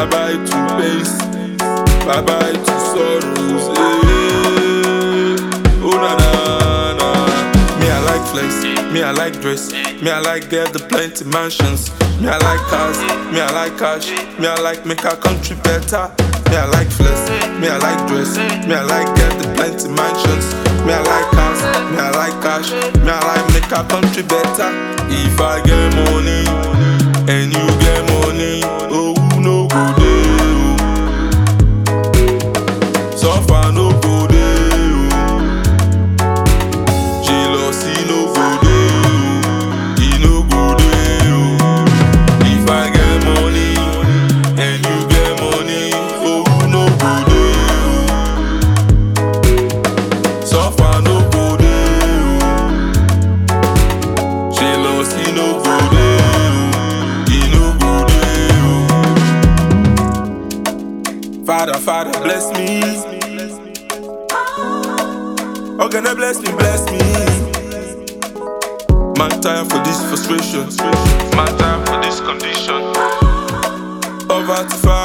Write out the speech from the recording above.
Bye bye to pains. Bye bye to sorrows. eh. Oh na na na. Me I like flex. Me I like dress. Me I like get the plenty mansions. Me I like cars. Me I like cash. Me I like make our country better. Me I like flex. Me I like dress. Me I like get the plenty mansions. Me I like cars. Me I like cash. Me I like make our country better. If I get money and you get money, oh no go there. Suffer no go there. Jealousy no go there. E no go there. If I get money and you get money, oh no go there. Suffer no go there. Jealousy no go there. E no go there. Father, Father, bless me. Oh, gonna bless me, bless me. Man tired for this frustration. Man tired for this condition. Over to far.